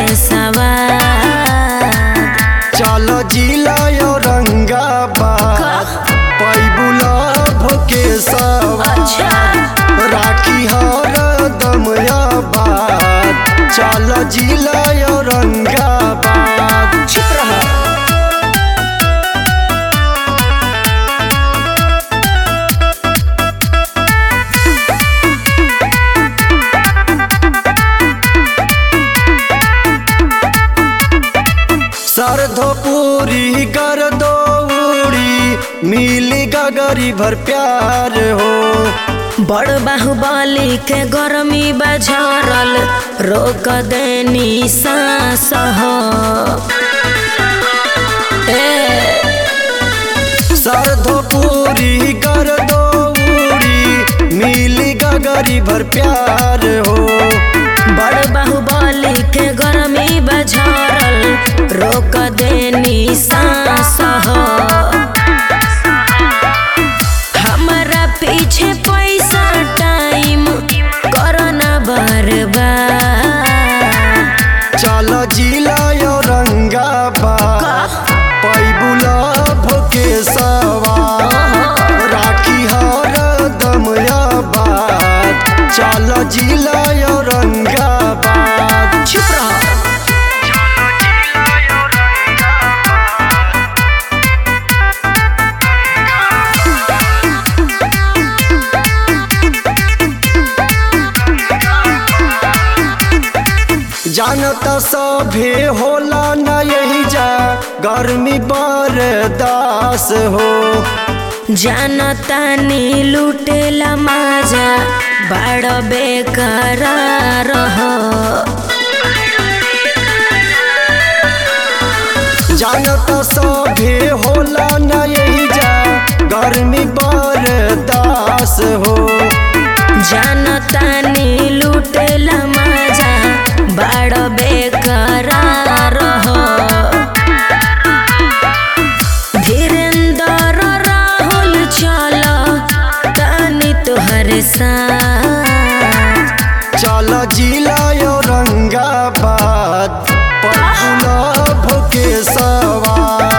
के सवार चल जिला औरंगाबाद पैबुला भोके सवार अच्छा राखी हर दमयाबाद चल जिला औरंगाबाद चुप रहो सरधो पूरी कर दो उड़ी मिली गगरी भर प्यार हो बड़ बाहुबली के गरमी बझरल रोक देनी सांस हो ए सरधो पूरी कर दो उड़ी मिली गगरी भर प्यार हो बड़ बाहुबली के गरमी बझरल रोक देनी सांस हो हमरा पीछे पैसा टाइम करना बर्बाद चल जिला औरंगाबाद पैबुला भोके सवार राखी हर दमयाबाद चल जिला औरंगाबाद चुप रहो जानता सभे होला न यही जा गर्मी बरदास हो जानतानी लुटेला माजा बड़ बेकरार हो जानता सभे होला न यही जा गर्मी बरदास हो जानतानी लुटेला माजा बड़ बेकरार हो धीरेन्द्र राहुल चल तानी तोहरे साथ चल जिला औरंगाबाद पपुला भोके सवार